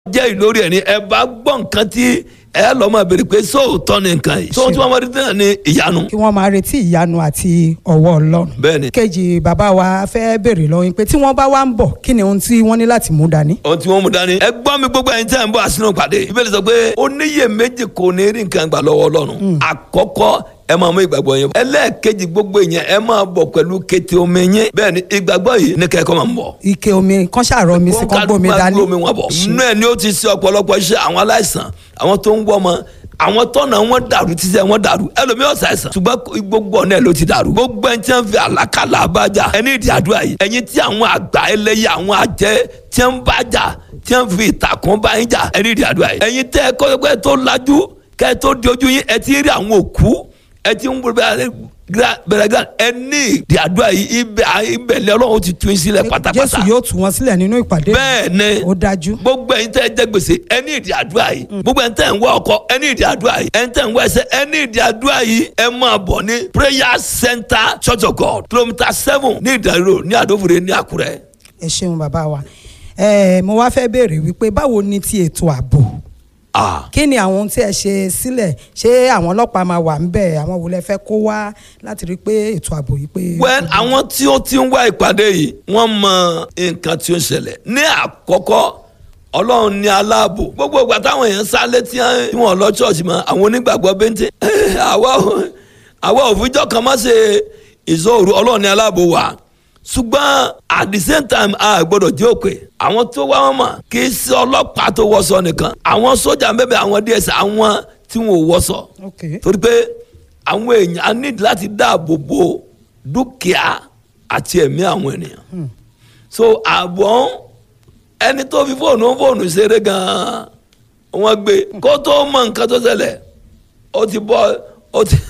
jẹ́ ìlórí ẹ̀ ni ẹ bá gbọ́ nǹkan tí ẹ lọ́ máa béèrè pé sóòótọ́ ni nǹkan yìí sóòótọ́ máa rí náà ni ìyanu. kí wọ́n máa retí ìyanu àti ọwọ́ ọlọ́run. bẹ́ẹ̀ni kejì bàbá wa fẹ́ béèrè lọ́wọ́ yín pé tí wọ́n bá wá ń bọ̀ kí ni ohun tí wọ́n ní láti mú dání. ohun tí wọ́n mú dání. ẹ gbọ́ mi gbogbo ẹ̀yin tí a ń bọ̀ àsínú pàdé. ìbéèrè sọ pé oníyè méjì kò ní rí nǹkan gbà lọ́wọ́ ọlọ́run. àkọ́kọ́ ẹ máa mú ìgbàgbọ́ yẹn. ẹlẹ́ẹ̀kejì gbogbo yẹn ẹ máa bọ̀ pẹ̀lú kété omi yẹn. bẹ́ẹ̀ni ìgbàgbọ́ yìí ní kẹ́kọ̀ọ́ máa ń bọ̀. ike omi kan ṣàrọ mi sí kan gbómi dání. kó wọn bọ̀. inú ẹ̀ ni ó ti ṣe ọ̀pọ̀lọpọ̀ iṣẹ́ àwọn aláìsàn àwọn tó ń wọ́ ọmọ àwọn tọ́nà wọn dàrú títí ẹ wọn dàrú ẹlòmíì ọ̀sà ẹ̀sán ṣùgbọ́n gbogbo ọ̀nà ẹ̀ ló ti dàrú gbogbo ẹni tí wọ́n fi àlàkalà abájà ẹni ìdí àdúrà yìí ẹ̀yin tí àwọn àgbà ẹlẹ́yẹ àwọn àjẹ́ tí wọ́n bá jà tí wọ́n fi ìtàkùn bá yín jà ẹni ìdí àdúrà yìí ẹ̀yin tẹ́ ẹ kọ́ tó lajú kẹ́ ẹ tó di ojú yín ẹ ti rí àwọn òkú ẹ ti ń bẹ̀rẹ̀ gan ẹ ní ìdí àdúrà yìí ibẹ̀ ibẹ̀ lẹ́ ọlọ́run ti tún yín sílẹ̀ pátápátá jésù yóò tú wọn sílẹ̀ nínú ìpàdé. bẹ́ẹ̀ ni ó dájú. gbogbo ẹ̀yin tẹ́ ẹ jẹ gbèsè ẹ ní ìdí àdúrà yìí gbogbo ẹ̀yin tẹ́ ẹ ń wá ọkọ ẹ ní ìdí àdúrà yìí ẹ̀yin tẹ́ ẹ ń wá ẹsẹ̀ ẹ ní ìdí àdúrà yìí ẹ máa bọ̀ ní prayer center church of god kilometre seven ní ìdàrú ní àdófòrè ní àkúrẹ́. ẹ ṣeun bàbá wa ẹ mo wá fẹ́ béèrè wípé báwo ni ti ètò ààbò ah kí ni àwọn ohun tí ẹ ṣe sílẹ̀ ṣé àwọn ọlọ́pàá máa wà ń bẹ̀ àwọn wo lẹ fẹ́ kó wá láti rí i pé ètò ààbò yìí pé. well àwọn tí ó ti ń wá ìpàdé yìí wọ́n mọ nǹkan tí ó ń ṣẹlẹ̀ ní àkọ́kọ́ ọlọ́run ní aláàbò gbogbo ìgbà táwọn èèyàn sálé tí wọ́n lọ ṣọ́ọ̀ṣì mọ́ àwọn onígbàgbọ́ bẹ́ńtẹ́ àwa ò- àwa òfijọ́ kan má ṣe ìṣòro ọlọ́run ní aláàbò wa ṣùgbọ́n at the same time a gbọ́dọ̀ jẹ́ òkè àwọn tó wá wọn mọ̀ kì í ṣe ọlọ́pàá tó wọṣọ nìkan àwọn sójà bẹ́ẹ̀ àwọn ds àwọn tí wọn ò wọṣọ ok torí pé àwọn èèyàn á ní láti dáàbò bo dúkìá àti ẹ̀mí àwọn ènìyàn so àbọ̀ ẹni tó fi fóònù fóònù ṣeré gan-an wọ́n gbé kó tó mọ nǹkan tó ṣẹlẹ̀ ó ti bọ́ ó ti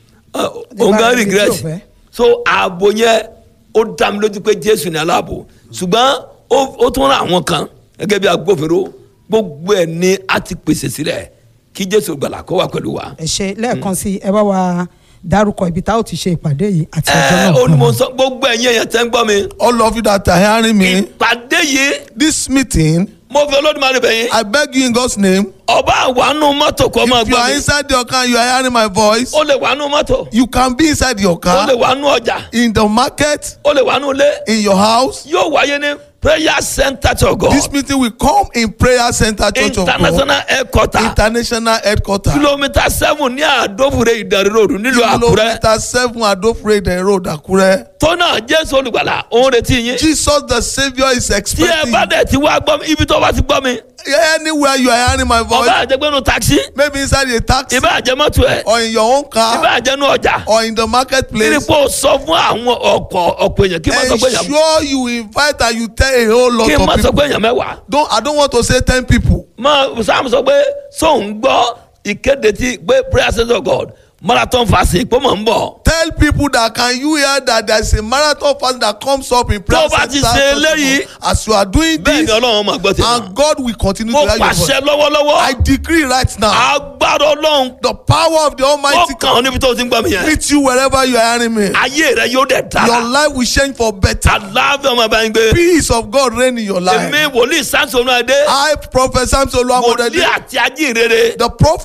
òun gan ibi tí ò regret fẹ́. so ààbò yẹn ó dá mi lójú pé jésù ní aláàbò ṣùgbọ́n ó- ó tún ra àwọn kan gẹ́gẹ́ bí agbófinró gbogbo ẹ̀ ni a ti pèsè sílẹ̀ kí jésù gbàlà kó wà pẹ̀lú wa. ẹ ṣe lẹ́ẹ̀kan sí ẹ bá wa dárúkọ ibi tá a ó ti ṣe ìpàdé yìí àti ọjọ́ ẹ náà. ó ní mo sọ gbogbo ẹ̀yin èèyàn tẹ́ ń gbọ́ mi. All of you that are hearing me, ìpàdé yìí this meeting, mo fi olódùmarè bẹ̀ yín. I beg you in God's name, ọba àwánú mọ́tò kọ́ máa if you gbọ́ are mi. inside your car, you are hearing my voice, ó lè wánú mọ́tò. you can be inside your ó lè car, wánú ọjà. in the market, ó lè wánú ilé. in your house. yóò wáyé ní prayer center to God. This meeting will come in Prayer Center Church of God, international headquarter. International Headquarters. kilomita seven ní àdófure ìdarí ròdù nílùú àkúrẹ́. Kilometer seven Adofrede Road, Akure. tó náà jésù olùgbàlà òun retí yín. Jesus the Saviour is tí ẹ expecting. bá dẹ̀ ti wá gbọ́ mi ibi tó bá ti gbọ́ mi. Anywhere you are hearing my voice, ọba àjẹgbẹ́nu taxi. maybe inside a taxi ìbá àjẹmọ́tò ẹ̀. or in your own ìbá car àjẹnu ọjà. or in the marketplace. kírípò sọ fún àwọn ọkọ̀ ọ̀pọ̀ èèyàn kí n má sọ pé èèyàn ensure you invite and you tell a whole lot kí n má of sọ people pé èèyàn mẹ́wàá. don't i don't want to say ten people mọ sam sọ pé sóun gbọ́ ìkéde tí pé prayer center of god marathon fasting pé mò ń bọ̀. tell people that can you hear that there is a marathon fast that comes up in prayer Tó bá ti center ṣe Church of eléyìí, God. as you are doing bẹ́ẹ̀ ni this ọlọ́run máa gbọ́ tèmi. and God will continue mo to hear your voice pàṣẹ lọ́wọ́lọ́wọ́ i decree right now agbára ọlọ́run the power of the ó almighty kàn ọ́ níbi tó ti ń gbọ́ mi yẹn. meet you wherever you are hearing me ayé rẹ yóò dẹ̀ your dára. life will change for better aláàfin ọmọ bá ń gbé. peace of God reign in your life èmi wòlíì sáńsì olú adé i prophet samson wòlíì oluwamorede àti ajínrere the prophet